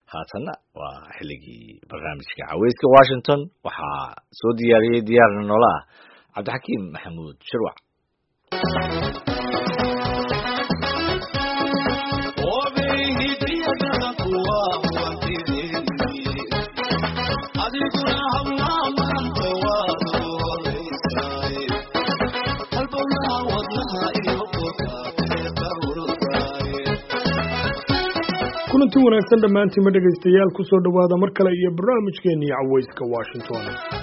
haatanna waa xilligii barnaamijka caweyska washington waxaa soo diyaariyey diyaarna noola ah cabdixakiim maxamuud shirwac kulanti wanaagsan dhammaantiinma dhegaystayaal ku soo dhowaada mar kale iyo barnaamijkeennii caweyska washington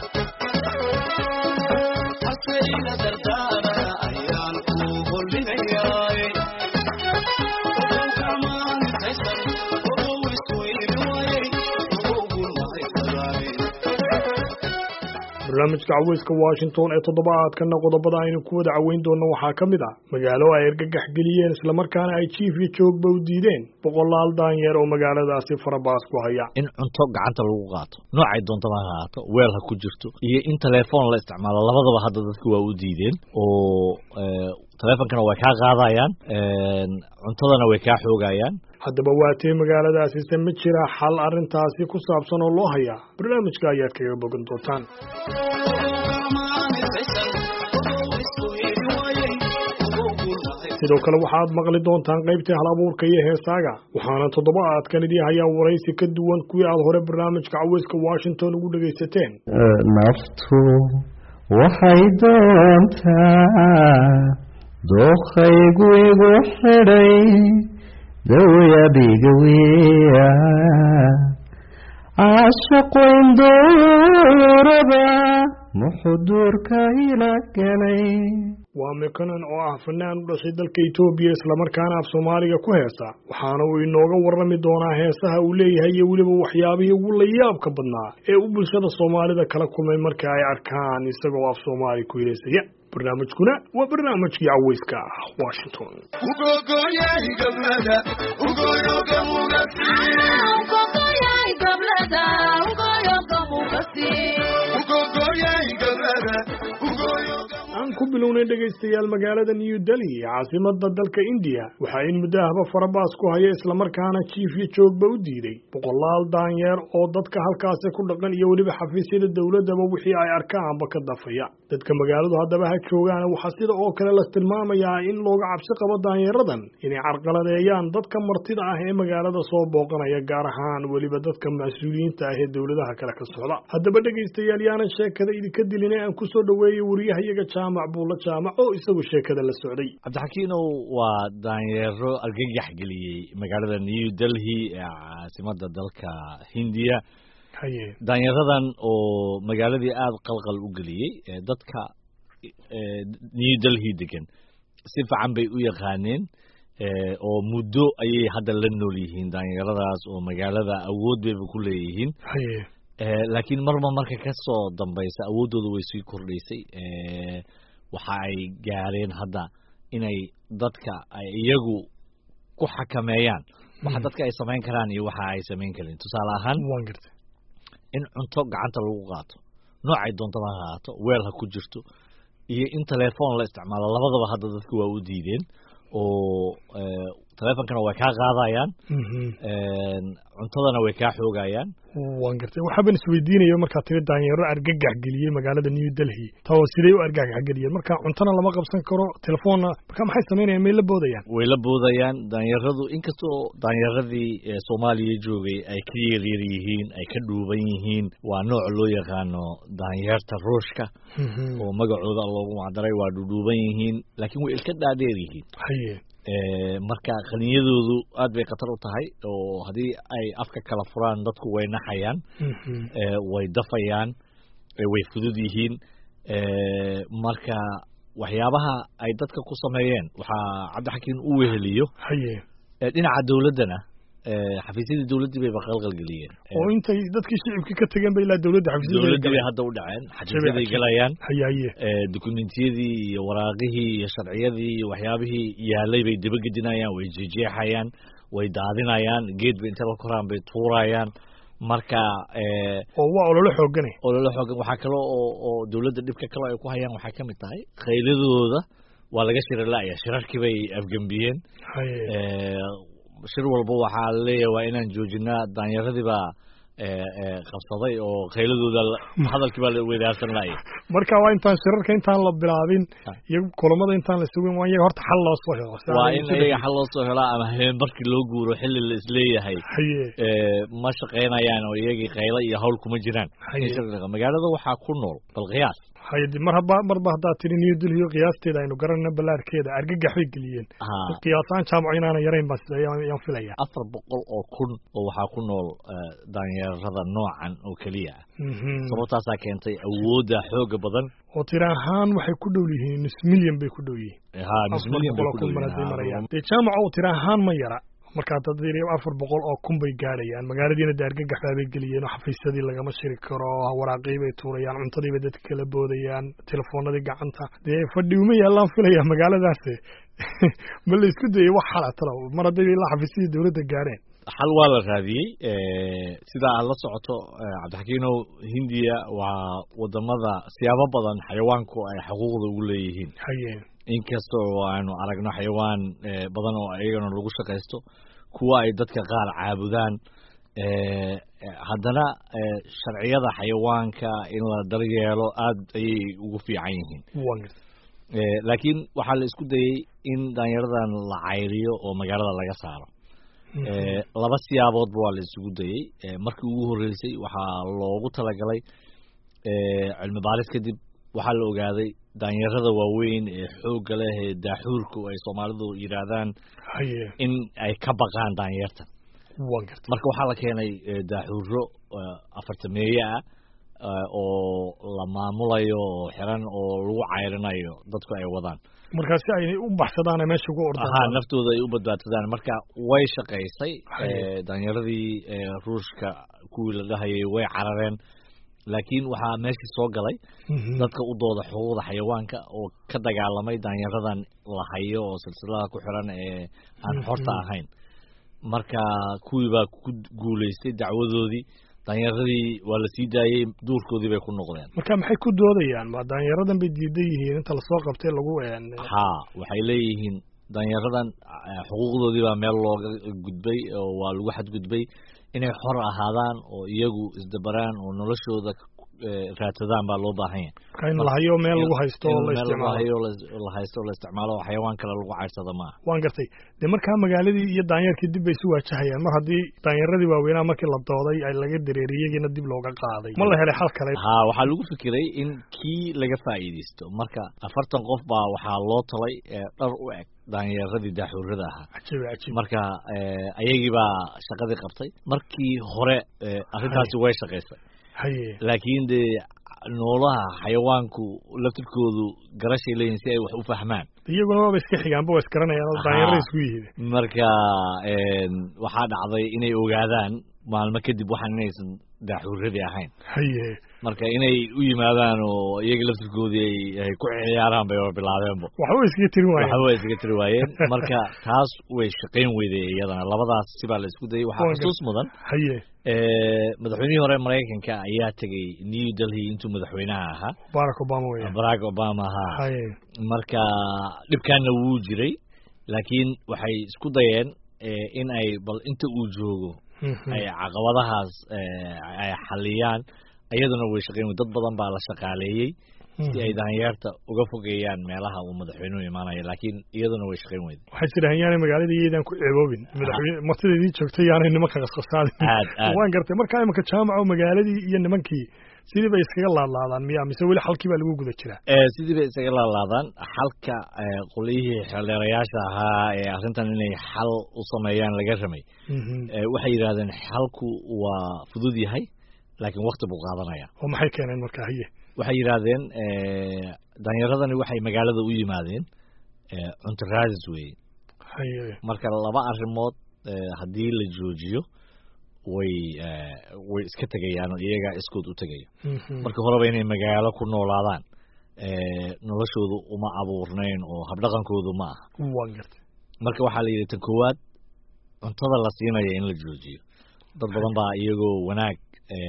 barnaamijka caweyska washington ee toddobaadkana qodobada aynu ku wada caweyn doonno waxaa ka mid ah magaalo ay argagax geliyeen islamarkaana ay jiif iyo joogba u diideen boqolaal daanyeer oo magaaladaasi farabaas ku haya in cunto gacanta lagu qaato noocay doontaba ha ahaato weel ha ku jirto iyo in telefoon la isticmaalo labadaba hadda dadka waa u diideen oo teleefonkana way kaa qaadayaan cuntadana way kaa xoogayaan haddaba waatee magaaladaasise ma jira xal arrintaasi ku saabsan oo loo hayaa barnaamijka ayaad kaga bogan doontaan sidoo kale waxaad maqli doontaan qaybtii hal abuurka iyo heesaaga waxaana toddobaadkan idii hayaa waraysi ka duwan kuwii aad hore barnaamijka caweyska washington ugu dhegaysateen naftu waxay doontaa dookhaygu igu xidhay dawayabigawiya caashaqoyn dooraba muxuduurka ila galay waa mikanan oo ah fanaan u dhashay dalka etoobiya islamarkaana af soomaaliga ku heesa waxaana uu inooga warrami doonaa heesaha uu leeyahay iyo weliba waxyaabihii ugu layaabka badnaa ee uu bulshada soomaalida kala kulmay marka ay arkaan isagoo af soomaali ku heesaya barnaamijkuna waa barnaamijkii caweyska ah washington aan ku bilownay dhegaystayaal magaalada new delhi caasimada dalka indiya waxaa in muddahaba farabaas ku haya islamarkaana jiif iyo joogba u diiday boqolaal daanyeer oo dadka halkaasi ku dhaqan iyo weliba xafiisyada dowladaba wixii ay arkaanba ka dafaya dadka magaaladu haddaba ha joogaana waxaa sida oo kale la tilmaamayaa in looga cabsi qabo daanyeeradan inay carqaladeeyaan dadka martida ah ee magaalada soo booqanaya gaar ahaan weliba dadka mas-uuliyiinta ah ee dowladaha kale ka socda haddaba dhegaystayaal yaanan sheekada idinka dilina aan kusoo dhaweeyey wariyahayaga jaamac buulla jaamac oo isagu sheekada la socday cabdixakiinow waa daanyeero argagax geliyey magaalada new delhi ee caasimada dalka hindiya haye daanyaradan oo magaaladii aada qalqal u geliyey dadka new delhi degan si fiican bay u yaqaaneen oo muddo ayay hadda la nool yihiin daanyaradaas oo magaalada awood bayba ku leeyihiin haye laakiin marba marka ka soo dambaysa awooddooda way sii kordhaysay waxa ay gaareen hadda inay dadka ay iyagu ku xakameeyaan waxa dadka ay samayn karaan iyo waxa ay samayn karin tusaale ahaan waan gartay in cunto gacanta lagu qaato noocay doontaba ha ahaato weel ha ku jirto iyo in telefoon la isticmaalo labadaba hadda dadka waa u diideen oo teleefonkana way kaa qaadayaan cuntadana way kaa xoogayaan waan gartay waxaaban isweydiinaya markaa tiri daanyeero argagax geliyey magaalada new delhi tao sidey u argagax geliyeen marka cuntana lama qabsan karo telefoonna marka maxay samaynayaan may la boodayaan way la boodayaan daanyaradu inkastoo daanyaradii soomaaliya joogay ay ka yaryar yihiin ay ka dhuuban yihiin waa nooc loo yaqaano daanyeerta ruushka oo magacooda loogu macdaray waa dhudhuuban yihiin laakiin way ilka dhaadheer yihiin haye marka qaniyadoodu aad bay khatar u tahay oo haddii ay afka kala furaan dadku way naxayaan way dafayaan way fudud yihiin marka waxyaabaha ay dadka ku sameeyeen waxaa cabdixakiin u weheliyo haye dhinaca dowladdana xafiisyadii dowladdii bayba qalqalgeliyeen oo intay dadkii shicibkii ka tegeen ba ilaa dowladda dowladdii bay hadda u dhaceen xafiisyaday galayaan haye haye dokumentiyadii iyo waraaqihii iyo sharciyadii iyo waxyaabihii yaalay bay dabagedinayaan way jejeexayaan way daadinayaan geed bay intay la koraan bay tuurayaan marka oo waa ololo xoogane ololo xoogan waxaa kale oo oo dowladda dhibka kale ay ku hayaan waxay ka mid tahay khayladooda waa laga shira la-ya shirarkii bay afgembiyeen shir walba waxaa laleeyahay waa inaan joojinaa daanyaradii baa qabsaday oo khayladooda hadalkii baa la weydaarsan laaya marka waa intaan shirarka intaan la bilaabin iyo kulamada intaan la sugin waa iyaga horta xal loo soo helo waa in iyaga xal loo soo helaa ama habeen barkii loo guuro xilli la isleeyahay ma shaqaynayaan oo iyagii khaylo iyo hawl kuma jiraan magaalada waxaa ku nool bal qiyaas haydi mar haba marba haddaa tiri new delhi qiyaasteeda aynu garanayna ballaarkeeda argagax bay geliyeen qiyaasaan jaamaco inaana yarayn baan sida ayaan filaya afar boqol oo kun oo waxaa ku nool daanyarada noocan oo keliya ah sababtaasaa keentay awoodda xooga badan oo tiri ahaan waxay ku dhow yihiin nus milyan bay ku dhow yihiin ha nus milyan bay ku dhow yihiin dee jaamaco tiri ahaan ma yara markaa dad afar boqol oo kun bay gaadhayaan magaaladiina de argagaxbaa bay geliyeen oo xafiisyadii lagama shiri karo waraaqii bay tuurayaan cuntadii bay dadka kala boodayaan telefoonadii gacanta dee fadhi uma yaallaan filaya magaaladaas ma la isku dayay wax xala talo mar hadday ilaa xafiisyadii dowladda gaadheen xal waa la raadiyey sida aad la socoto cabdixakiinow hindiya waa wadamada siyaabo badan xayawaanku ay xuquuqda ugu leeyihiin haye inkasta oo aanu aragno xayawaan badan oo iyagana lagu shaqaysto kuwa ay dadka qaar caabudaan haddana sharciyada xayawaanka in la daryeelo aad ayay ugu fiican yihiin laakiin waxaa la isku dayey in daanyaradan la cayriyo oo magaalada laga saaro laba siyaaboodba waa la isugu dayey markii ugu horreysay waxaa loogu talagalay cilmi baaris kadib waxaa la ogaaday daanyarada waaweyn ee xoogga leh ee daaxuurku ay soomaalidu yidhaahdaan in ay ka baqaan daanyartan marka waxaa la keenay daaxuuro afartameeye ah oo la maamulayo oo xiran oo lagu cayrinayo dadku ay wadaan markaa si ay u baxsadaan meesha ugu ordaan ha naftooda ay u badbaadsadaan marka way shaqaysay daanyaradii ruushka kuwii la dhahayay way carareen laakiin waxaa meeshii soo galay dadka u dooda xuquuqda xayawaanka oo ka dagaalamay daanyaradan la hayo oo silsilada ku xiran ee aan xorta ahayn marka kuwii baa ku guulaystay dacwadoodii daanyaradii waa la sii daayey duurkoodii bay ku noqdeen marka maxay ku doodayaan ma daanyaradan bay diidan yihiin inta lasoo qabtay lagu ha waxay leeyihiin daanyaradan xuquuqdoodii baa meel looga gudbay oo waa lagu xadgudbay inay xor ahaadaan oo iyagu isdabaraan oo noloshooda raadsadaan baa loo baahan yahay in lahayo meel lagu haysto oo la isticmaalo la haysto la isticmaalo oo xayawaan kale lagu cayrsado maaha waan gartay dee markaa magaaladii iyo daanyarkii dib bay isu waajahayaan mar haddii daanyaradii waaweynaa markii la dooday ay laga dareeriyey iyagiina dib looga qaaday ma la helay xal kale ha waxaa lagu fikiray in kii laga faa'iidaysto marka afartan qof baa waxaa loo talay dhar u eg daanyaradii daaxuurada ahaa marka ayagii baa shaqadii qabtay markii hore arrintaasi way shaqaysay laakiin dee noolaha xayawaanku laftirkoodu garashay leeyihin si ay wax u fahmaan iyaguna waaba iska xigaanba waa isgaranayaan oo daanyarada isku yihiin marka waxaa dhacday inay ogaadaan maalmo kadib waxaan inaysan daaxuuradii ahayn haye marka inay u yimaadaan oo iyaga laftirkoodii ay ku ciyaaraan bay bilaabeenba waxba iskaga tiri waayeen waxba way iskaga tiri waayeen marka taas way shaqayn weyday iyadana labadaas sibaa la isku dayay waxaa xusuus mudan haye madaxweynihii hore maraykanka ayaa tegay new delhi intuu madaxweynaha ahaa barack obama wey barack obama ahaa haye marka dhibkaana wuu jiray laakiin waxay isku dayeen in ay bal inta uu joogo ay caqabadahaas ay xaliyaan iyaduna way shaqayn dad badan baa la shaqaaleeyey si ay daanyeerta uga fogeeyaan meelaha uu madaxweynuhu imaanayo laakiin iyaduna way shaqayn weyda waxay jiraan yaanay magaalada iyaydaan ku ceeboobin madaxweyne martidaydii joogtay yaanay nimanka qasqasaadin aad aad waan gartay markaa imanka jaamaco magaaladii iyo nimankii sidii bay iskaga laadlaadaan miya mise weli xalkii baa lagu guda jiraa sidii bay iskaga laadlaadaan xalka qolyihii xeeldheerayaasha ahaa ee arrintan inay xal u sameeyaan laga ramay waxay yidhahdeen xalku waa fudud yahay laakiin wakti buu qaadanaya oo maxay keeneen marka haye waxay yidhaahdeen daanyaradani waxay magaalada u yimaadeen cunto raadis weeye haye marka laba arrimood haddii la joojiyo way way iska tegayaan oo iyagaa iskood u tegaya marka horeba inay magaalo ku noolaadaan noloshoodu uma abuurnayn oo habdhaqankoodu ma aha waan gartay marka waxaa la yidhi tan koowaad cuntada la siinaya in la joojiyo dad badan baa iyagoo wanaag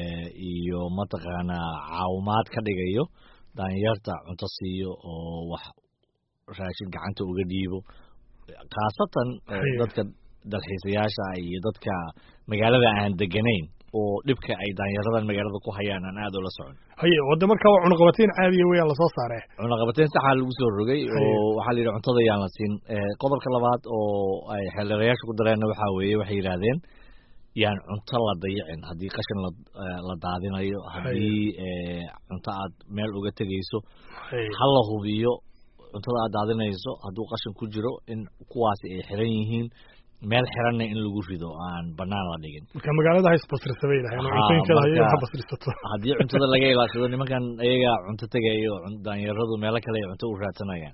iyo mataqaanaa caawimaad ka dhigayo daanyarta cunto siiyo oo wax raashin gacanta uga dhiibo khaasatan dadka dalxiisayaasha iyo dadka magaalada aan deganayn oo dhibka ay daanyaradan magaalada ku hayaan aan aada ula socon haye wadda markaa waa cunaqabateyn caadiya weyaan lasoo saare cunaqabateyn saxaa lagu soo rogay oo waxaa la yidhi cuntada yaan la siin qodobka labaad oo ay xeeldheerayaasha ku dareenna waxaa weeye waxay yidhaahdeen yaan cunto la dayicin haddii qashin la la daadinayo haddii cunto aad meel uga tegayso ha la hubiyo cuntada aad daadinayso hadduu qashin ku jiro in kuwaasi ay xiran yihiin meel xiranna in lagu rido aan banaan la dhigin marka magaalada ha isbasrisabay lahayn oo cuntooyinkeeda hayo ha basrisato haddii cuntada laga ilaashado nimankan ayaga cunto tegayo daanyaradu meelo kale ay cunto u raadsanayaan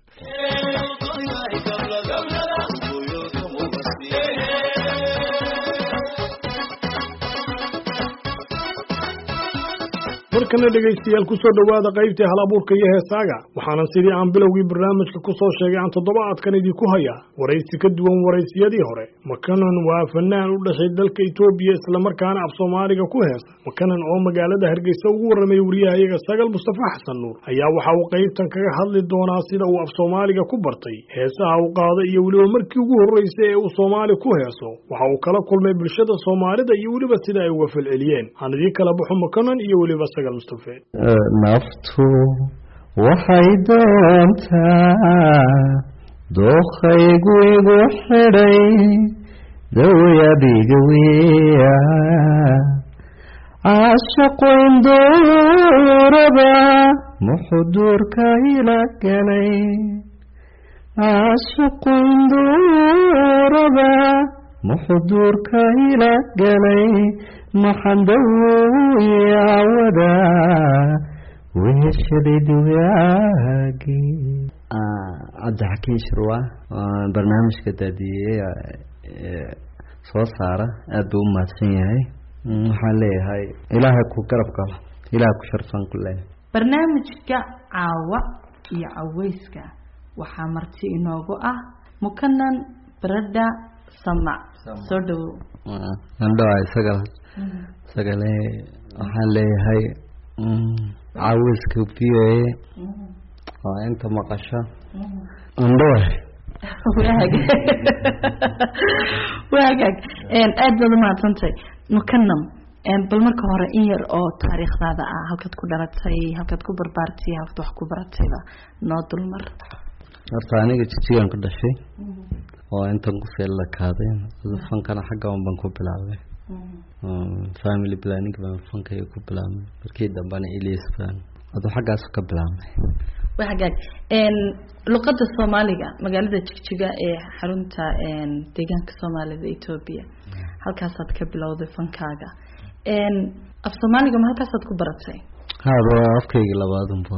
markana dhegaystayaal kusoo dhowaada qaybtii hal abuurka iyo heesaaga waxaanan sidii aan bilowgii barnaamijka ku soo sheegay aan toddobaadkan idinku hayaa waraysi ka duwan waraysiyadii hore makanan waa fanaan u dhashay dalka etoobiya islamarkaana af soomaaliga ku heesa makanan oo magaalada hargeysa ugu warramay wariyahayaga sagal mustafa xasan nuur ayaa waxa uu qaybtan kaga hadli doonaa sida uu af soomaaliga ku bartay heesaha uu qaada iyo weliba markii ugu horreysay ee uu soomaali ku heeso waxa uu kala kulmay bulshada soomaalida iyo weliba sida ay uga falceliyeen aan idii kala baxo makanan iyo weliba naftu waxay doontaa dookhaygu igu xidhay dawyadiga wiya caashaqoyn dooraba muxuduurka ila galay caashaqoyn dooraba muxuduurka ila galay maxandawiyawada weheshaday dugaagii cabdixakiin shirwa barnaamijka daadiyey soo saara aada buu u mahadsan yahay waxaan leeyahay ilaahay ku garab galo ilaahay ku sharfan ku leeyahay barnaamijka caawa iyo caweyska waxaa marti inoogu ah mukanan barada samac soo dhawow andhoa isaga isagale waxaan leeyahay caawiska v o a waa inta maqasho andhoa waag waagaag aad baad umahadsantahay mukanam bal marka hore in yar oo taariikhdaada ah halkaad ku dhalatay halkaad ku barbaartay halkaad wax ku baratayba noo dulmar horta aniga jijigan ku dhashay oo intan ku feellakaaday fankana xagga un baan ku bilaabay family planning baan fankayga ku bilaabmay markii dambena elias baan aduu xaggaas ka bilaabmay waa hagaag luqada soomaaliga magaalada jigjiga ee xarunta deegaanka soomaalida etoobiya halkaasaad ka bilowday fankaaga af soomaaliga ma halkaasaad ku baratay haba afkayga labaadunba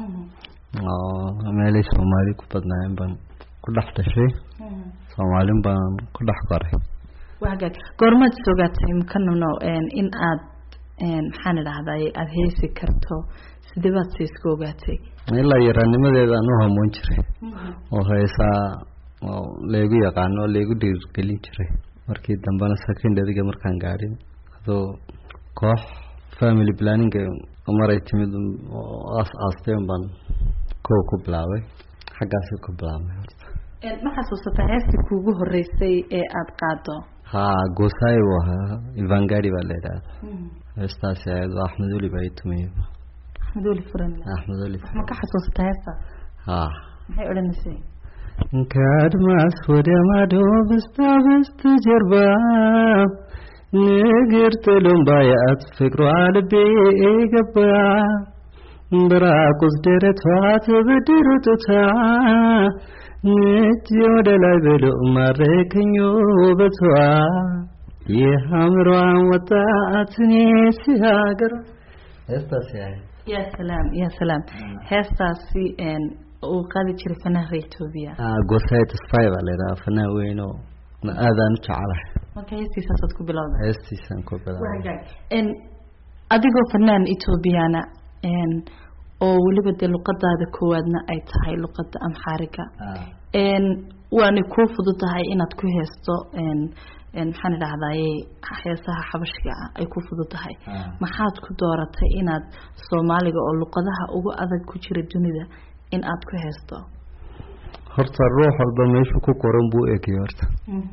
oo meelay soomaali ku badnaayeen baan ku dhex dhashay soomaalin baan ku dhex koray waa hagaag goormaad sogaatay mukanano in aad maxaan idhahday aada heesi karto sidee baad sa iska ogaatay ilaa yaraanimadeeda aan u hamoon jiray oo heesaa oo laygu yaqaano oo laygu dhiirgelin jiray markii dambena secondaryga markaan gaadhin adoo koox family planning maray timid aas aasteen baan kow ku bilaabay xaggaasi ku bilaabmay horta ma xasuusataa heestii kuugu horeysay ee aada qaado ha goosaayi buu ahaa ivangari baa la idhaahda heestaasi ahayd waa axmed oli baa itumiye axmed oli furan axmed oli ma ka xasuusataa heestaas ha maxay odhanaysay ከአድማስ ወደ ማዶ በስታ በስተጀርባ ንግር ጥሎም ባያት ፍቅሯ ልቤ ገባ ብራቁስ ደረቷ ተበድሮ ጡታ ነጭ ወደ ላይ ብሎ ማረከኝ ውበቷ የሐምሯን ወጣት እኔ ሲሀገር heestaasi ahayd ya salaam ya salaam heestaasi uu qaadi jiray fanaanka etoobiya gosayd spy baa la yidhaha fanaan weyn oo aadaan u jecelahay marka heestiisaasaad ku bilowda heestiisaan ku bilaabay adigoo fanaan etoobiyana oo weliba dee luqadaada koowaadna ay tahay luqada amxaariga waanay kuu fududahay inaad ku heesto maxaan idhahdaye heesaha xabashiga ah ay ku fududahay maxaad ku dooratay inaad soomaaliga oo luqadaha ugu adag ku jira dunida in aad ku heesto horta ruux walba meeshuu ku qoran buu egay horta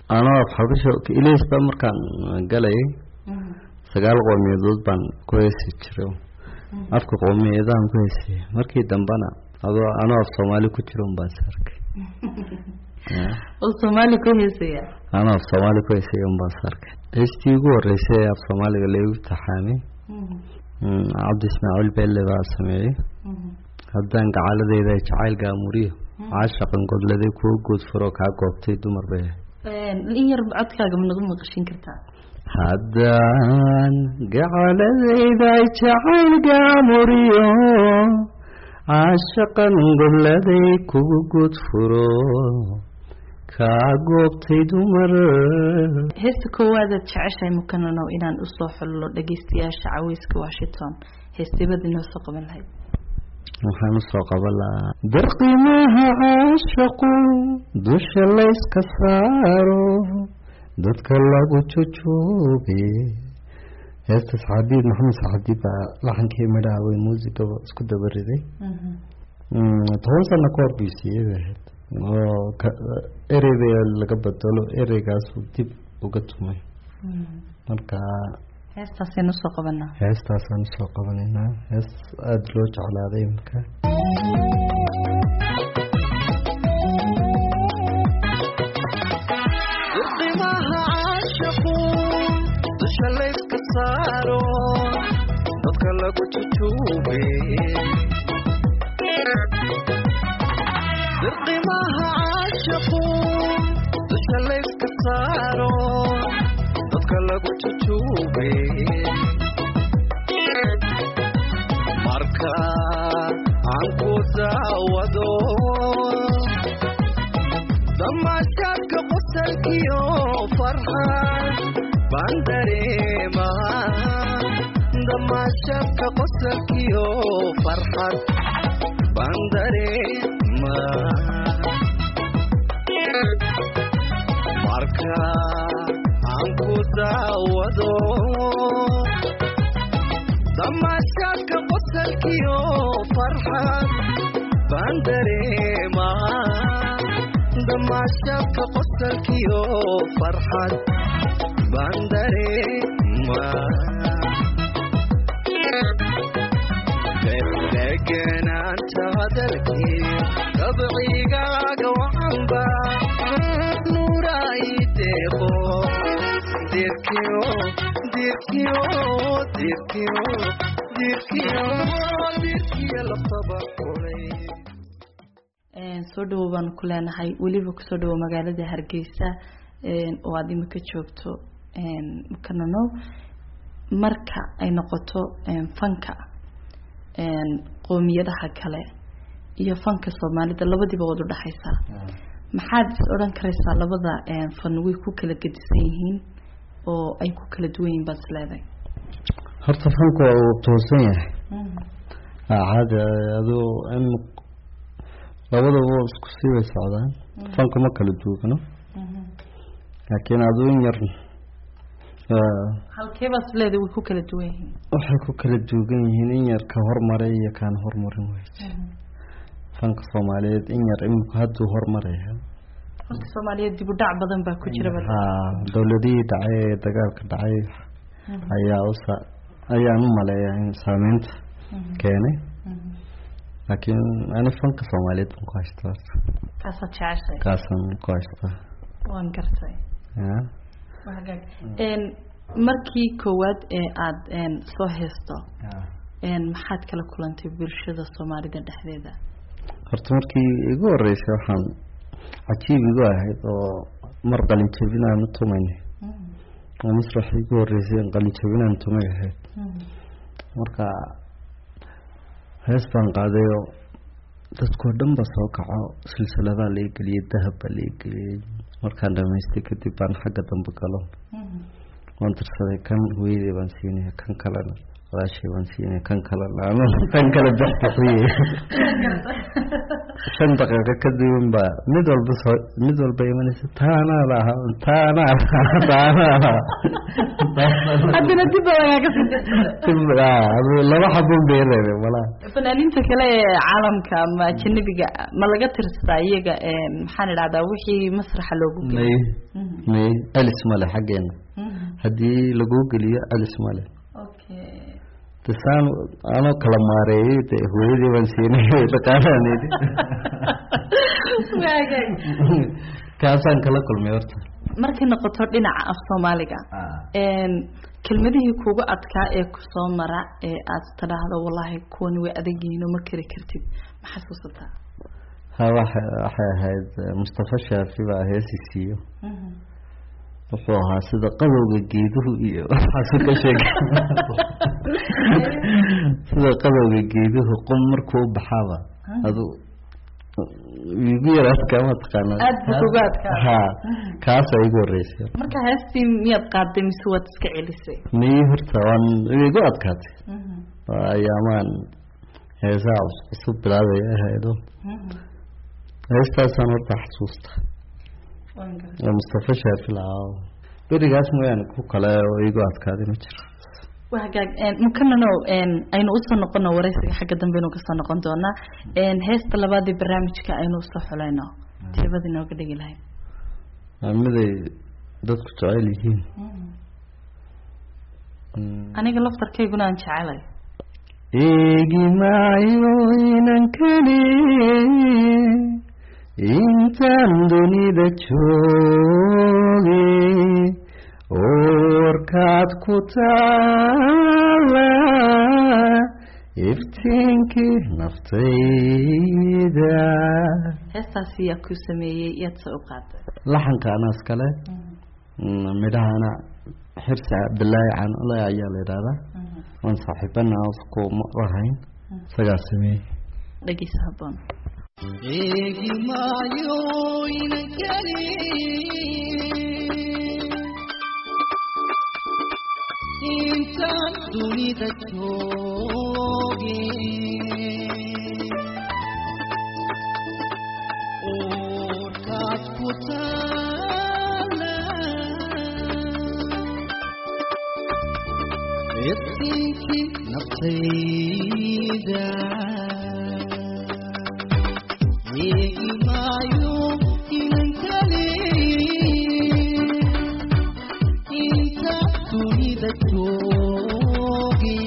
anoo af xabasho ilays baa markaan galayay sagaal qoomiyadood baan ku heesi jiray afka qoomiyadahan ku heesaya markii dambena adoo anoo af soomaali ku jiro un baan is arkay oo soomaali ku heesaya anoo af soomaali ku heesaya un baan is arkay heestii ugu horeysay ee af soomaaliga laygu taxaamay cabdi ismaaciil beelle baa sameeyey haddaan gacaladeyda jacayl gaamuriyo caashaqan godladay kuwa guud furo kaa goobtay dumar bay in yar codkaaga ma nagu maqashin kartaa haddaan gacaladeyda jacayl gaamuriyo caashaqan godladay kuwa guud furo kaa goobtay dumar heesta koowaadaad jeceshahay mukananow inaan usoo xullo dhageystayaasha caweyska washington heestibad inoo soo qaban lahayd waxaan usoo qaban lahaa darqimaha caashaqu dusha layska saaro dadka lagu jujoobe heesta saxaabiid maxamed saxaadiid baa laxankii midhaha way muusigaba isku dabariday toban sano ka hor buu siiyey bay ahayd oo ereyba laga bedelo ereygaasuu dib uga tumay marka heestaasaynu usoo qabanaa heestaasaan usoo qabanaynaa hees aada loo jeclaaday imika qimaha caashaqu dusha layska saaro dadka lagu jujuube qimaha caashaqu dusha layska saaro dadka lagu jujuube marka aan ku daawado damaashaadka qosalkiyo farxad baan dareemaa damaashaadka qosalkiyo farxad baan dareemaa marka aan ku daawado damaashaadka qosalkiyo farxad baan dareemaa damaashaadka qosalkiyo farxad baan dareemaa deganaanta hadalkii dabcigaaga wacanba nuuray deeqo dirkiyo dirkiyo dirkiyo dirkiyo dirkiyo lafaba kulay soo dhawow baanu ku leenahay weliba kusoo dhawow magaalada hargeysa oo aada imika joogto mukananow marka ay noqoto fanka qoomiyadaha kale iyo fanka soomaalida labadiiba waad udhexaysaa maxaad is odhan karaysaa labada fan way ku kala gedisan yihiin oo ay ku kala duwan yihiin baad is leedahay horta fanku waa uu toosan yahay caadi aduu in labadaba isku sii bay socdaan fanku ma kala duugano laakiin aduu in yar halkeebaad is leedahay way ku kala duwan yihiin waxay ku kala duugan yihiin in yar ka hormaray iyo kaan hormarin wey fanka soomaaliyeed in yar imika hadduu hormaraya fanka soomaaliyeed dib u dhac badan baa ku jira ha dowladihii dhacay ee dagaalka dhacay ayaa usa ayaan u maleeyaa in saameynta keenay laakiin ani fanka soomaaliyeed baan ku haystaa kaasaad jeceshay kaasaan ku haystaa waan gartay ya waa hagaag markii koowaad ee aada soo heesto maxaad kala kulantay bulshada soomaalida dhexdeeda horta markii igu horeysay waxaan cajiib igu ahayd oo mar qalin jabinaan u tumaynay oo masrax igu horeysay qalin jabinaan tumay ahayd marka hees baan qaadayoo dadkoo dhan ba soo kaco silsiladaa lai geliyey dahab baa lai geliyey markaan dhamaystay kadib baan xagga dambe galo waan tirsaday kan hooyadey baan siinaya kan kalena walaashay waan siinay kan kale laamo kan kale baxbixiye shan daqiiqo kadibin baa mid walba soo mid walba imanaysa taanaa laha taanaa laha taanaa laha haddana dib baa lagaaga laba xabun bay reebeen walaa fanaaniinta kale ee caalamka ama ajanabiga ma laga tirsadaa iyaga maxaan idhahdaa wixii masraxa loogu may may celis male xaggeena haddii laguu geliyo celis male okay tisaan anoo kala maareeyey de hooyadii baan siinay dhaqaalaanedi waagaag kaasaan kala kulmay horta markay noqoto dhinaca af soomaaliga kelmadihii kugu adkaa ee kusoo mara ee aad tidhaahdo wallaahi kuwani way adag yihiin oo ma kari kartid ma xasuusataa ha waxa waxay ahayd mustafa shaafi baa heesi siiyo wuxuu ahaa sida qadowga geeduhu iyo waxaasu ka sheegay sida qadowga geeduhu qum markuu u baxaaba adu igu yar adkaa ma taqaanaa Aad buu kugu adkaa. ha kaasa igu horeysay marka heestii miyaad qaaday mise waad iska celisay miyi horta waan igu adkaatay waa ayaamaan heesaha cus- cusub bilaabaya ahaydo heestaasaan horta xasuusta oo mustafa shaafi lahaa berigaas mooyaane ku kale oo igu adkaaday ma jiro waa hagaag mukanano aynu usoo noqono wareysiga xagga dambe aynu kasoo noqon doonaa heesta labaadii barnaamijka aynu usoo xulayno teebada inooga dhigi lahayd waa miday dadku jecel yihiin aniga laftarkayguna aan jecelay eegi maayo inankani intaan dunida jooge oorkaad ku taala iftiinkii naftayda heestaasi yaa ku sameeyey yaad se u qaaday laxanka anaas kale midhahana xirsi cabdilaahi canole ayaa la yidhahdaa waan saaxiibana isku ma lahayn isagaa sameeyey dhegeysa haboon eegi maayo inankani intaan dunida jooge oorkaad ku taala iftiinkii naftayda eegi maayo inankani inta dunida jooge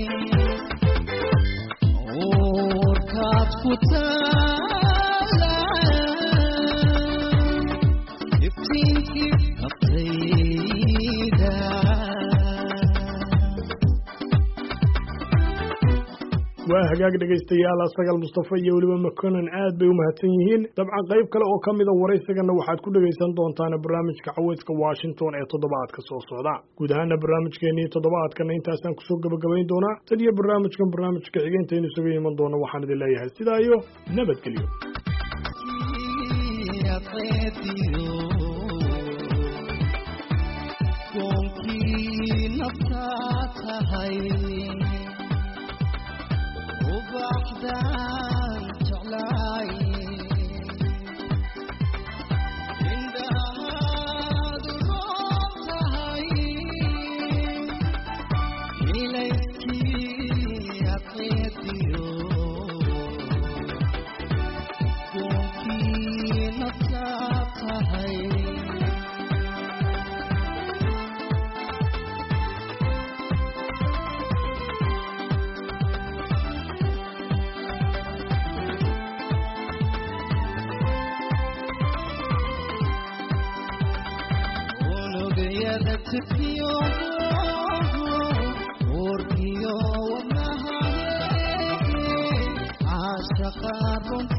oorkaad ku taala iftiinkii naftayda waa hagaag dhegaystayaal asagal mustafa iyo weliba maconan aad bay u mahadsan yihiin dabcan qayb kale oo ka mida waraysigana waxaad ku dhegaysan doontaan barnaamijka caweyska washington ee toddobaadka soo socda guud ahaana barnaamijkeenii toddobaadkana intaasaan kusoo gebagabayn doonaa tan iyo barnaamijkan barnaamijka xigeenteenu isaga iman doona waxaan idin leeyahay sidaa iyo nabadgelyo koonkii naftaa tahay ubaxdaan jeclaay indhahaadu roob tahay ilayskii aqeediyo koonkii naftaa tahay unugyada tifiyo urkiyo wadnahaye caashaqa runta